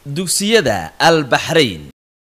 dugsiyada albaxrayn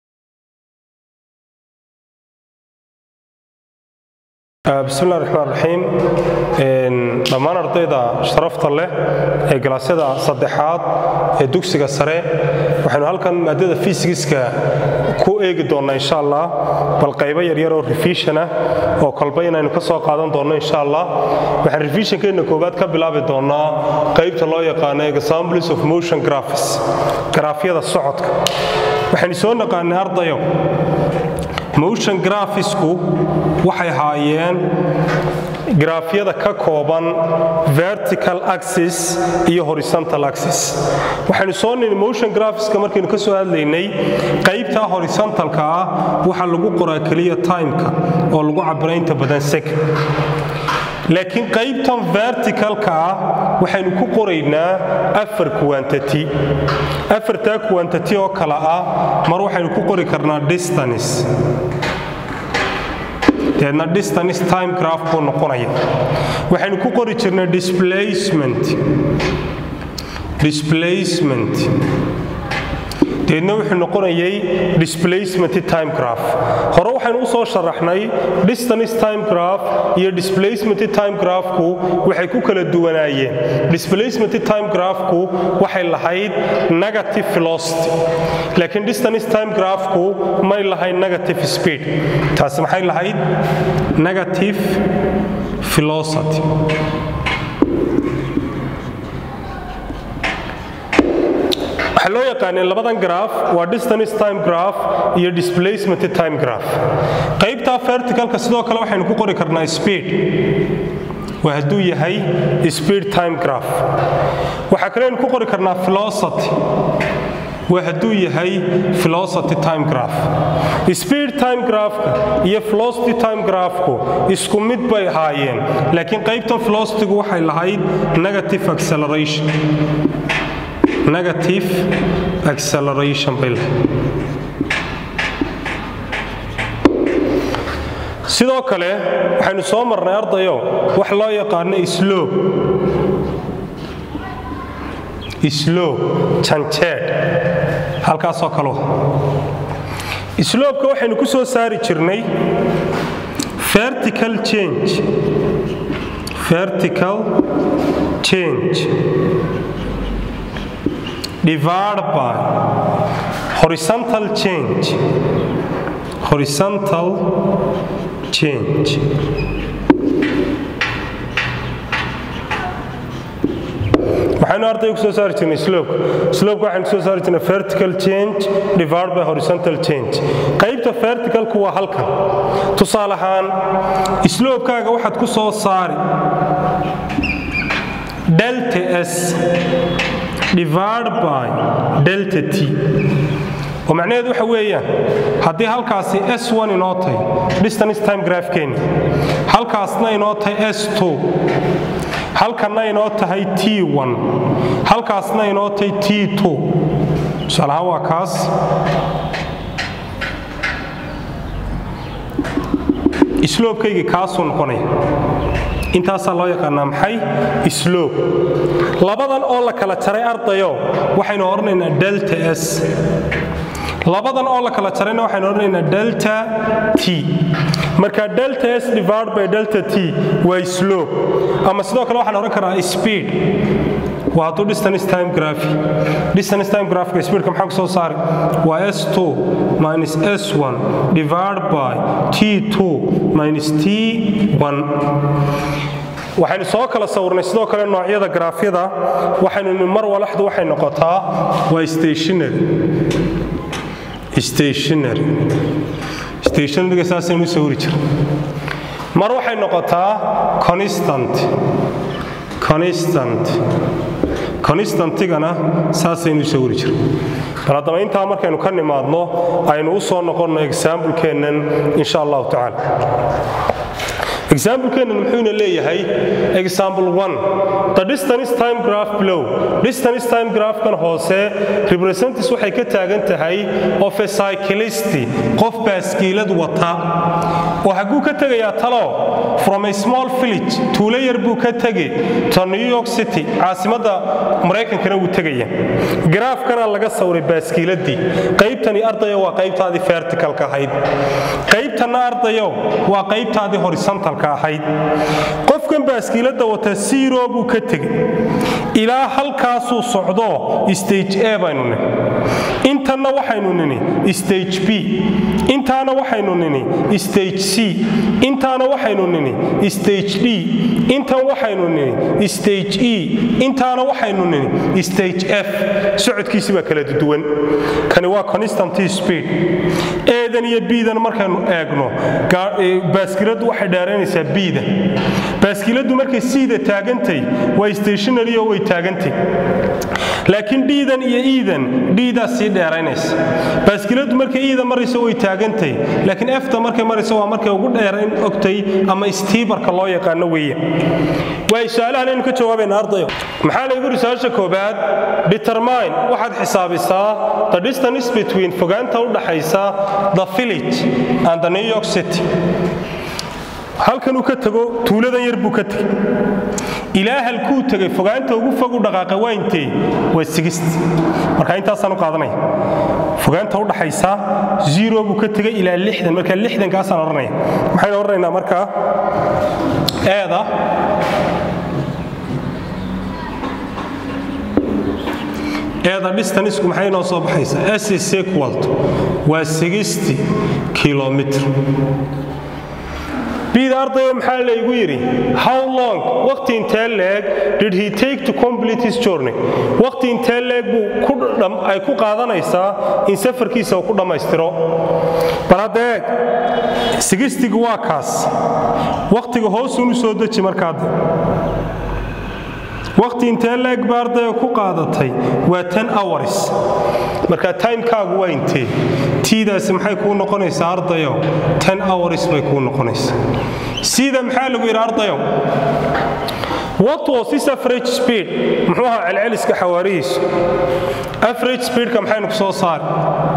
bismillahi raxmaan raxiim dhammaan ardayda sharafta leh ee galaasyada saddexaad ee dugsiga sare waxaynu halkan maadada fisigiska ku eegi doonnaa insha allah bal qaybo yaryar oo revision ah oo kolba inaynu ka soo qaadan doonno insha allah waxaan revisionkeenna koowaad ka bilaabi doonnaa qaybta loo yaqaano examples of motion graphics garaafyada socodka waxaynu soo naqaanay ardayo motion grafisku waxay haayeen graafyada ka kooban vertical axis iyo horizontal axis waxaynu soo nini motion graphiska markaynu ka soo hadlaynay qaybta horizontalka ah waxaa lagu qoraa keliya timeka oo lagu cabira inta badan second laakiin qaybtan verticalka ah waxaynu ku qoraynaa afar quantity afartaa quantity oo kale ah mar waxaynu ku qori karnaa distance deedna distance time graph buu noqonaya waxaynu ku qori jirnay displacement displacement deedna wuxuu noqonayay displacement time graph hore waxaynu u soo sharaxnay distance time graph iyo displacement time graphku waxay ku kala duwanaayeen displacement time graphku waxay lahayd negative velocity laakiin distance time graphku may lahayd negative speed taasi maxay lahayd negative velocity waxaa loo yaqaaneen labadan graf waa distance time graph iyo displacement time graph qaybta verticalka sidoo kale waxaynu ku qori karnaa speed waa hadduu yahay speed time graph waxaa kale aynu ku qori karnaa velocity waa hadduu yahay velocity time graph speed time graphka iyo velocity time graphku isku mid bay ahaayeen laakiin qaybtan velocitygu waxay lahayd negative acceleration negative acceleration bay lahayd sidoo kale waxaynu soo marnay ardayo wax loo yaqaano slow slow janjeed halkaasoo kaleu sloobka waxaynu ku soo saari jirnay vertical change vertical change divided by horizontal change horizontal change waxaynu ardayga ku soo saari jirnay slope slope waxaynu soo saari jirnay vertical change divided by horizontal change qaybta verticalku waa halkan tusaale ahaan slope-kaaga waxaad ku soo saari delta s divided by delta t oo macnaheedu waxa weeyaan haddii halkaasi s1 inoo tahay distance time graphkeeni halkaasna inoo tahay s2 halkanna inoo tahay t1 halkaasna inoo tahay t2 tusaalahaan waa kaas sloobkaygii kaasuu noqonaya intaasaa loo yaqaanaa maxay slob labadan oo la kala jaray ardayo waxaynu odhanaynaa delta s labadan oo la kala jarayna waxaynu odhanaynaa delta t marka delta s divided by delta t waa slob ama sidoo kale waxaan odhan karaa speed waa hadduu distance time graphy distance time graphka speedka maxaa ku soo saari waa s2 minus s1 divided by t2 minus t1 waxaynu soo kala sawirnay sidoo kale noocyada graafyada waxaynu mar walaxdu waxay noqotaa waa stationary stationary stationaryga saasaynu u sawiri jira mar waxay noqotaa constant constant constantigana saasaynu u sawiri jira bal haddaba intaa markaynu ka nimaadno aynu u soo noqonno examblekeennan insha allahu tacaala example-keennan muxuuna leeyahay example one the distance time graph below distance time graphkan hoose represents waxay ka taagan tahay of a cyclist qof baaskiilad wata oo xagguu ka tegayaa talo from a small village tuulo yar buu ka tegay to new york city caasimadda maraykankana wuu tegaya garaafkana laga sawray baaskiiladii qaybtani ardayo waa qaybtaadii verticalka ahayd qaybtanna ardayo waa qaybtaadii horizontalka ahayd qofkan baaskiilada wata zero buu ka tegay ilaa halkaasuu socdo stage a baynu nini intanna waxaynu nini stage b intaana waxaynu nini stage c intaana waxaynu nini stage d intan waxaynu nini stage e intaana waxaynu nini stage f socodkiisi baa kala duwan kani waa constant speed eedan iyo biidan markaynu eegno baaskiladu waxay dheeraynaysaa biida baaskiladu markay siida taagantay waa stationary oo way taagantay laakiin dhiidan iyo iidan dhiidaa sii dheeraynaysa baaskiladu markay iida marayso way taagantay laakiin efta markay marayso waa markay ugu dheerayn ogtay ama stiibarka loo yaqaano weeye waay su-aalahan aynu ka jawaabayna ardayo maxaa laygu ri su-aasha koobaad determine waxaad xisaabisaa the distance between fogaanta u dhaxaysa the village and the new york city halkanuu ka tago tuuladan yar buu ka tegey ilaa halkuu tegay fogaanta ugu fogu dhaqaaqa waa intee waa sigist marka intaasaan u qaadanaya fogaanta u dhaxaysa zero buu ka tegay ilaa lixdan marka lixdankaasaan odhanaya maxaynu odhanaynaa markaa eeda eeda distanisku maxay noo soo baxaysaa s is equal waa sixty kilomitr bida ardaya maxaa laygu yidhi how long waqti intee leeg did he take to complete his journey waqti intee leeg buu ay ku qaadanaysaa in safarkiisa uu ku dhammaystiro bal hadda eeg sigistigu waa kaas waqtiga hoosuunu soo deji markaade waqti intee leeg ba ardaya ku qaadatay waa ten hours marka timekaagu waa intee tiidaasi maxay kuu noqonaysaa ardayo ten hours bay kuu noqonaysaa sida maxaa lagu yidhi ardayo what was his average speed muxuu ahaa celceliska xawaarihiisu average speedka maxaynu ku soo saari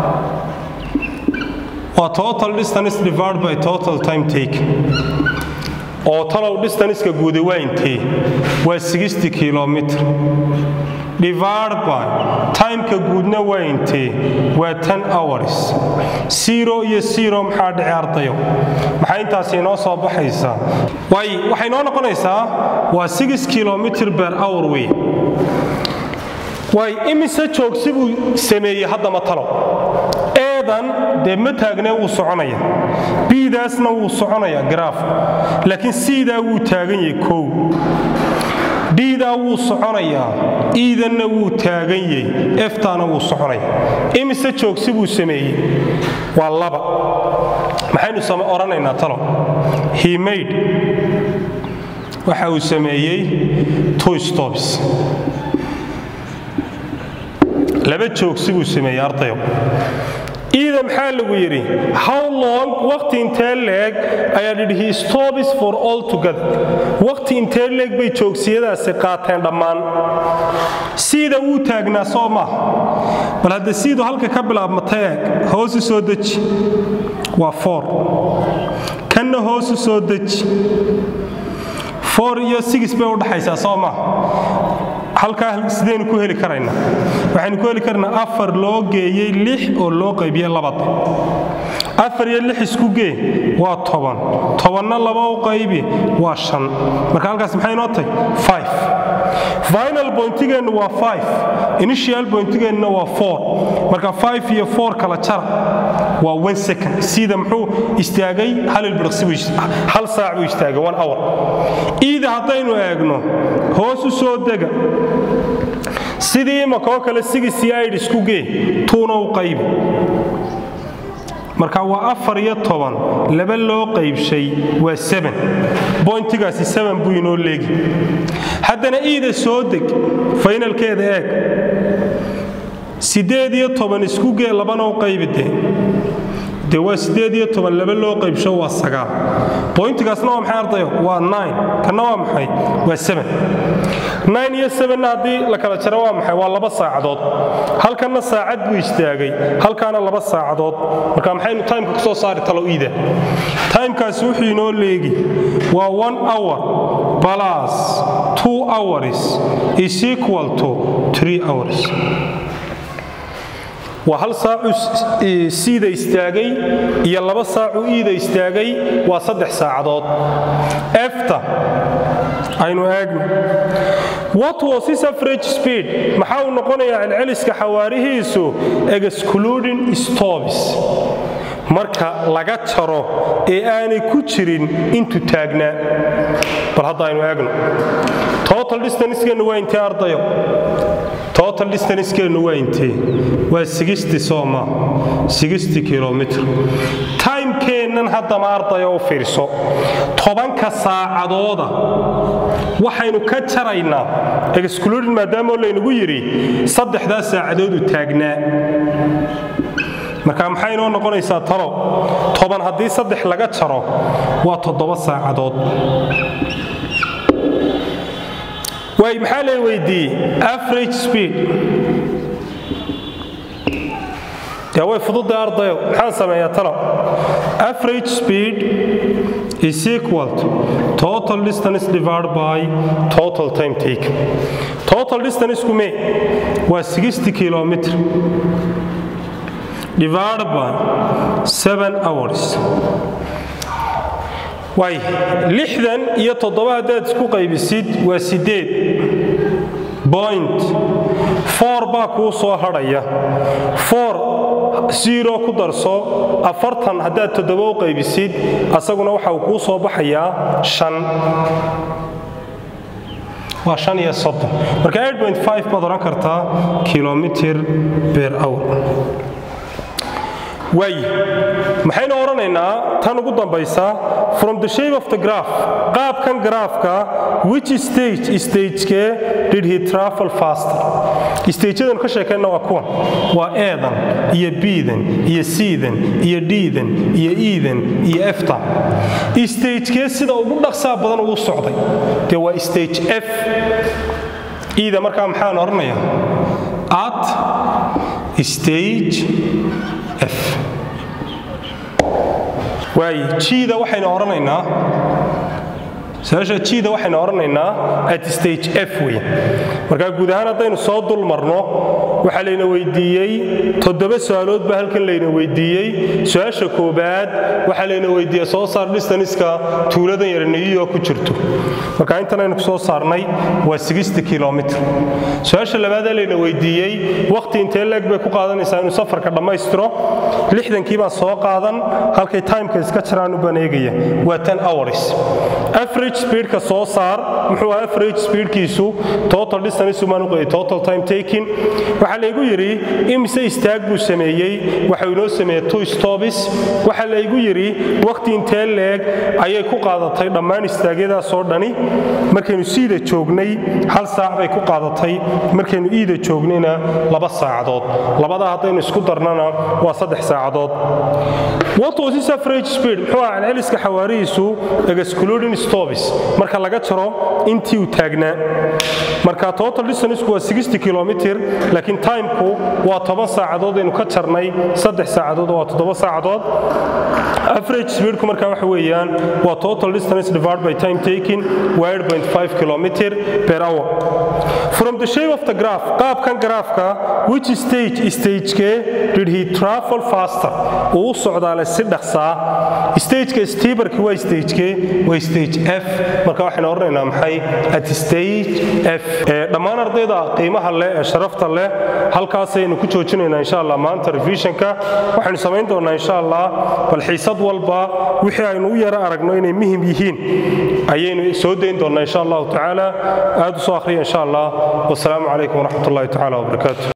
waa total distance divided by total time taken oo talow distanceka guuda waa intee waa sixty kilomitr divided by timeka guudna waa intee waa ten hours zero iyo zero maxaa dhici ardayo maxay intaasi inoo soo baxaysaa waay waxay noo noqonaysaa waa six kilomitr per hour wey waay imise joogsi buu sameeyey haddama talo eedan dee ma taagnee wuu soconaya biidaasna wuu soconaya garaaf laakiin siidaa wuu taagan yahay kow dhiidaa wuu soconayaa iidanna wuu taagan yahay eftaana wuu soconaya imise joogsi buu sameeyey waa laba maxaynu odhanaynaa talo he made waxa uu sameeyey two stops laba joogsi buu sameeyey ardayo iida maxaa lagu yidhi how long waqti intee leeg ayaa dhidhi stops for all together waqti intee leeg bay joogsiyadaasi qaateen dhammaan siida wuu taagnaa soo maaha bal hadda siidu halka ka bilaabmata eeg hoosu soo deji waa four kanna hoosu soo deji four iyo six bay udhaxaysaa soo maaha halkaa sidaynu ku heli karaynaa waxaynu ku heli karnaa afar loo geeyey lix oo loo qaybiyey labada afar iyo lix isku gee waa toban tobanna laba u qaybi waa shan marka halkaas maxay noo tahay five final pointigeennu waa five initial pointigeenna waa four marka five iyo four kala jara waa one second sida muxuu istaagay hal ilbiriqsi buu hal saac buu istaagay one hour iida haddaynu eegno hoos u soo dega sidii imakoo kale sigisi aid isku gee tuuna u qaybi marka waa afar iyo toban laba loo qaybshay waa seben boyntigaasi seben buu inoo leegi haddana iida soo deg faynalkeeda eeg siddeed iyo toban isku gee labana u qaybidee dee waa siddeed iyo toban laba loo qaybsho waa sagaal bointigaasna waa maxay ardayo waa nine kanna waa maxay waa seven nine iyo sevenna haddii la kala jaro waa maxay waa laba saacadood halkanna saacad buu istaagay halkaana laba saacadood marka maxaynu timeka ku soo saari talo iida timekaasi wuxuu inoo leegi waa one hour plus two hours is equal to three hours waa hal saacu siida istaagay iyo laba saacu iida istaagay waa saddex saacadood efta aynu eegno what was his average speed maxaa uu noqonayaa celceliska xawaarihiisu excluding stops marka laga jaro ee aanay ku jirin intuu taagnaa bal hadda aynu eegno total distancekeennu waa intee ardayo total distancekeennu waa intee waa sixty sooma sixty kilomitr timekeennan haddama ardayo u fiirso tobanka saacadooda waxaynu ka jaraynaa excluding maadaamoo laynagu yidhi saddexdaa saacadoodu taagnaa marka maxay inoo noqonaysaa talo toban haddii saddex laga jaro waa toddoba saacadood waay maxaa lay weydiiyey average speed dee way fududa ardayo maxaan sameeyaa talo average speed is equal to total distance divided by total time taken total distance kume waa 60 kilometer divided by 7 hours waay lixdan iyo toddoba haddaad isku qaybisid waa siddeed point four baa kuu soo hadhaya four zero ku darso afartan haddaad toddoba u qaybisid asaguna waxa uu kuu soo baxayaa shan waa shan iyo soddon marka eight point five baad odhan kartaa kilomitir ber hour waay maxaynu odhanaynaa tan ugu dambaysa from the shape of the graph qaabkan graafka which stage stagekee did he travel faster stageyadan ka sheekayna waa kuwan waa eedan iyo biidan iyo siidan iyo dhiidan iyo iidan iyo efta stagekee sida ugu dhaqsaa badan ugu socday dee waa stage f iida markaa maxaan odhanayaa at stage f waay jiida waxaynu odhanaynaa su-aasha jiida waxaynu odhanaynaa at stage f wey markaa guud ahaan haddaynu soo dul marno waxaa layna weydiiyey toddoba su-aalood baa halkan layna weydiiyey su-aasha koobaad waxaa layna weydiiyey soo saar distaniska tuuladan yar niyiyo ku jirto marka intan aynu soo saarnay waa sixty kilomitr su-aasha labaadee layna weydiiyey wakhti intee leeg bay ku qaadanaysaa inuu safarka dhammaystiro lixdankii baan soo qaadan halkay timeka iska jiraan u baneegaya waa ten hours average speedka soo saar muxuu ahaa average speedkiisu total distance umaan u qeeyay total time taking waxaa laygu yidhi imise istaag buu sameeyey waxau inoo sameeyey two stops waxaa laygu yidhi wakhti intee leeg ayay ku qaadatay dhammaan istaagyadaasoo dhani markaynu siida joognay hal saac bay ku qaadatay markaynu iida joognayna laba saacadood labadaa haddaynu isku darnana waa saddex saacadood what was his average speed muxuu ahaa celceliska xawaarihiisu excluding stops marka laga jaro intii uu taagnaa marka total distanceku waa 60 kilomitr laakiin timeku waa toban saacadood aynu ka jarnay saddex saacadood waa toddoba saacadood average speedku marka waxa weeyaan waa total distance divided by time taking waa 8.5 kilometer per hour from the shape of the graph qaabkan graafka which stage stagekee did he travel faster uu u socdaale si dhaqsaa stageka steeberki waa stagekee waa stage f marka waxaynu odhanaynaa maxay at stage f dhammaan ardayda qiimaha leh ee sharafta leh halkaasaynu ku joojinaynaa insha allah maanta revisionka waxaynu samayn doonaa insha allah bal xiisad walba wixii aynu u yara aragno inay muhim yihiin ayaynu soo dayn doonaa insha allahu tacaala aad u soo akhriya insha allah wasalaamu calaykum waraxmat ullahi tacaala wabarakaatu